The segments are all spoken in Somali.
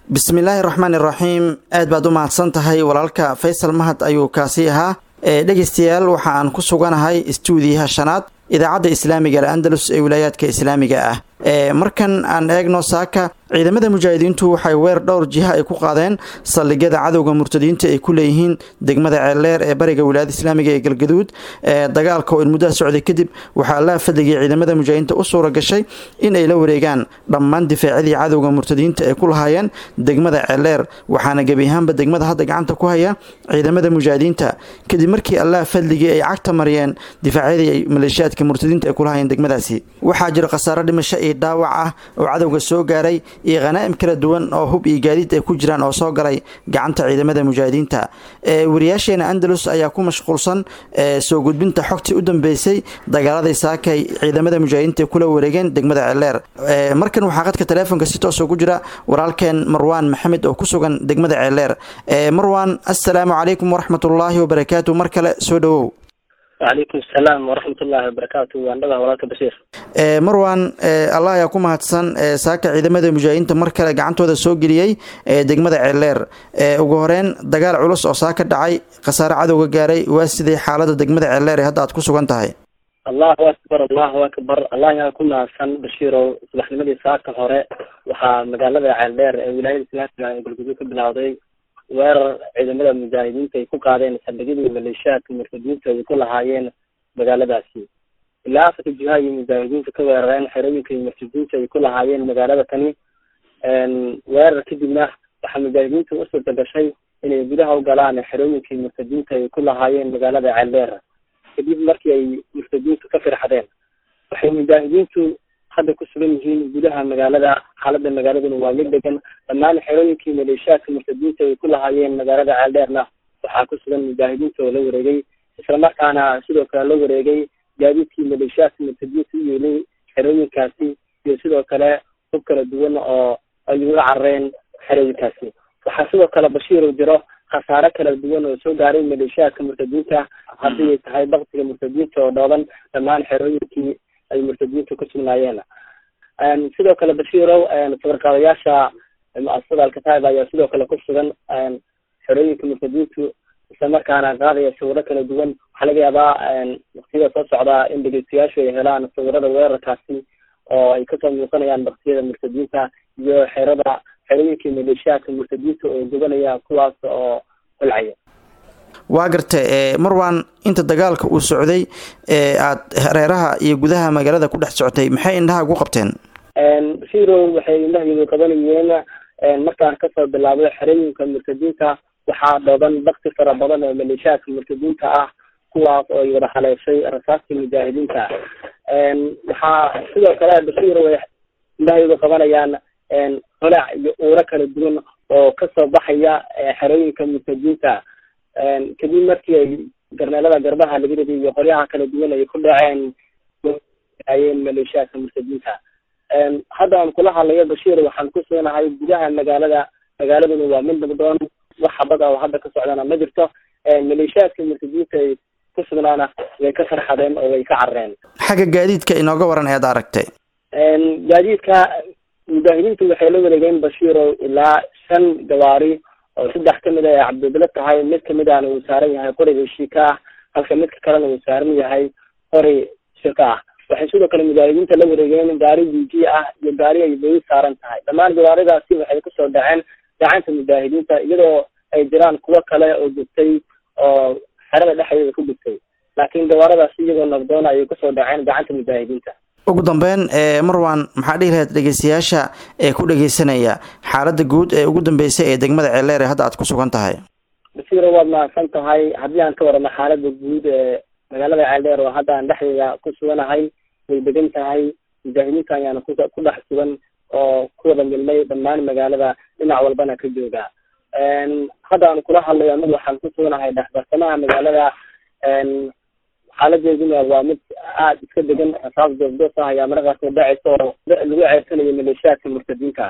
bismillaahi raxmaan iraxiim aad baad u mahadsan tahay walaalka faysal mahad ayuu kaasi ahaa dhegeystayaal waxa aan ku suganahay istuudiyaha shanaad idaacadda islaamiga al andalus ee wilaayaadka islaamiga ah markan aan eegno saaka ciidamada mujaahidiintu waxay weer dhowr jiha ay ku qaadeen saldhigyada cadowga murtadiinta ay ku leeyihiin degmada ceeldheer ee bariga wilaayada islaamiga ee galgaduud dagaalka oo in muddaha socday kadib waxaa allaha fadligay ciidamada mujaahidiinta u suura gashay in ay la wareegaan dhammaan difaacyadii cadowga murtadiinta ay ku lahaayeen degmada ceeldheer waxaana gebi ahaanba degmada hadda gacanta ku haya ciidamada mujaahidiinta kadib markii allaha fadligii ay cagta mariyeen difaacyadii ay maleeshiyaadka murtadiinta ay ku lahaayeen degmadaasi waxaa jira khasaaro dhimasho iyo dhaawac ah oo cadowga soo gaaray iyo khanaa'im kala duwan oo hub iyo gaadiid ay ku jiraan oo soo galay gacanta ciidamada mujaahidiinta wariyaasheena andalus ayaa ku mashquulsan soo gudbinta xogtii u dambeysay dagaaladii saakay ciidamada mujaahidiinta kula wareegeen degmada ceeldheer markan waxaa qadka taleefonka si toos ugu jira walaalkeen marwaan maxamed oo ku sugan degmada ceeldheer marwaan assalaamu calaykum waraxmatullaahi wabarakaatu mar kale soo dhowow wacalaykum asalaam waraxmatullaahi wabarakaatu waan dhagaa walaalka bashiir marwan allah ayaa ku mahadsan saaka ciidamada mujaahidiinta mar kale gacantooda soo geliyey degmada ceeldheer ugu horeyn dagaal culus oo saaka dhacay khasaare cadowga gaaray waa sidee xaalada degmada ceeldheer ee hadda aad ku sugan tahay allahu akbar allahu akbar allah yaa ku mahadsan bashiirow subaxnimadii saaka hore waxaa magaalada ceeldheer ee wilaayada islaamiga ee galguduud ka bilowday weerar ciidamada mujaahidiinta ay ku qaadeen saldhigyadii maleeshiyaadka murtadiinta ay ku lahaayeen magaaladaasi ilaa afarka jiha iyo mujaahidiinta ka weerareen xerooyinka iyo murtadiinta ay ku lahaayeen magaalada tani weerar kadibna waxaa mujaahidiinta u suurta gashay inay gudaha u galaan xerooyinka iyo murtadiinta ay ku lahaayeen magaalada ceeldheer kadib markii ay murtadiintu ka firxadeen waxay mujaahidiintu hadda ku sugan yihiin gudaha magaalada xaalada magaaladuna waa mid degan dhammaan xerooyinkii maleeshiyaadka murtadiinta ay ku lahaayeen magaalada ceeldheerna waxaa ku sugan mujaahidiinta oo la wareegay islamarkaana sidoo kale la wareegay gaadiidkii maleeshiyaadka murtadiinta u yeelay xerooyinkaasi iyo sidoo kale hub kala duwan oo ay uga carareen xerooyinkaasi waxaa sidoo kale bashiiru jiro khasaare kala duwan oo soo gaaray maleeshiyaadka murtadiinta haddii ay tahay baktiga murtadiinta oo dhooban dhammaan xerooyinkii ay murtadiintu ku sugnaayeen sidoo kale bashiirow sawirqaadayaasha mu-asasada alkataib ayaa sidoo kale ku sugan xerooyinka murtadiintu isla markaana qaadaya sawiro kala duwan waxaa laga yaabaa waktiyada soo socdaa in dhegeystayaashu ay helaan sawirada weerarkaasi oo ay kasoo muuqanayaan baktiyada murtadiinta iyo xerada xerooyinkii maleeshiyaadka murtadiinta oo gubanaya kuwaas oo holcaya waa garta marwan inta dagaalka uu socday ee aad hareeraha iyo gudaha magaalada ku dhex socotay maxay indhaha ugu qabteen bashiirow waxay indhahaydu qabanayeen markaan kasoo bilaabay xerooyinka murtadiinta waxaa dhooban bakti fara badan oo maleeshiyaadka murtadiinta ah kuwaas oo ay wada haleeshay rasaastii mujaahidiinta waxaa sidoo kale bashiirow ay indhahaydu qabanayaan holac iyo uuro kala duwan oo kasoo baxaya xerooyinka murtadiinta kadib markii ay garneelada garbaha laga riday iyo qoryaha kala duwan ay ku dhaceen ayeen maleeshiyaadka murtadiinta hadda aan kula hadlayo bashiir waxaan ku sugnahay gudaha magaalada magaaladuna waa mid nabdoon wax xabad ah oo hadda ka socdana ma jirto maleeshiyaadka murtadiinta ay ku sugnaana way ka farxadeen oo way ka carareen xagga gaadiidka inooga waran ead aragtay gaadiidka mujaahidiintu waxay la wareegeen bashiiro ilaa shan gawaari oo saddex kamid a ay cabdibilo tahay mid kamid ahna uu saaran yahay qoriga shika ah halka midka kalena uu saaran yahay qori shika ah waxay sidoo kale mujaahidiinta la wareegeen gaari dj ah iyo gaari ay beri saaran tahay dhammaan gawaaridaasi waxay kusoo dhaceen gacanta mujaahidiinta iyadoo ay jiraan kuwo kale oo gubtay oo xerada dhexdeeda ku gubtay laakiin gawaaradaasi iyagoo nabdoona ayay kusoo dhaceen gacanta mujaahidiinta ugu dambeyn marwan maxaa dhihi lahayd dhegeystayaasha ee ku dhegeysanaya xaalada guud ee ugu dambeysay ee degmada ceeldheer ee hadda aad ku sugan tahay basiiro waad mahadsan tahay haddii aan ka warano xaalada guud ee magaalada ceeldheer oo hadda aan dhexdeeda ku suganahay way degan tahay mujaahidiinta ayaana ku ku dhex sugan oo ku wada milmay dhammaan magaalada dhinac walbana ka jooga hadda aan kula hadlayo anagu waxaan ku suganahay dhexbarsamaha magaalada xaaladeeduna waa mid aada iska degan rasaas doofdoof ah ayaa marakaasoo dhacaysa oo lagu ceersanayo maleeshiyaadka murtadiinta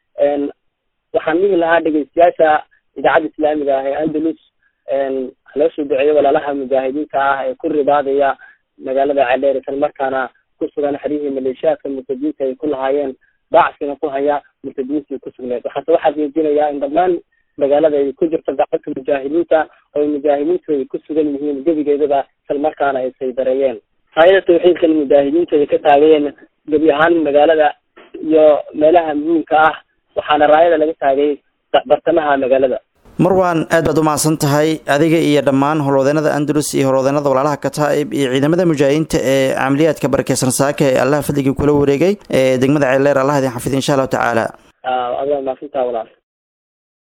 waxaan dhihi lahaa dhegeystayaasha idaacadda islaamiga ah ee andalus loo soo duceeyo walaalaha mujaahidiinta ah ee ku ribaadaya magaalada ceeldheer isla markaana ku sugan xerihii maleeshiyaadka murtadiinta ay ku lahaayeen bacsina ku haya murtadiintii ku sugneed waxaase waxaa jeedinayaa in dhammaan magaalada ay ku jirto gacanta mujaahidiinta oo mujaahidiintu ay ku sugan yihiin gebigeedaba islamarkaana ay saydareeyeen raayada tawxiidkan mujaahidiintu ay ka taageen gebi ahaan magaalada iyo meelaha muhiimka ah waxaana raayada laga taagay bartamaha magaalada marwan aad baad u mahadsan tahay adiga iyo dhammaan howlwadeenada andalus iyo howlwadeenada walaalaha kataa'ib iyo ciidamada mujaahidiinta ee camaliyaadka barakeysan saaka ee allah fadligii kula wareegay ee degmada ceeldheer allah idin xafid insha allahu tacaala adaa maasintaa walaal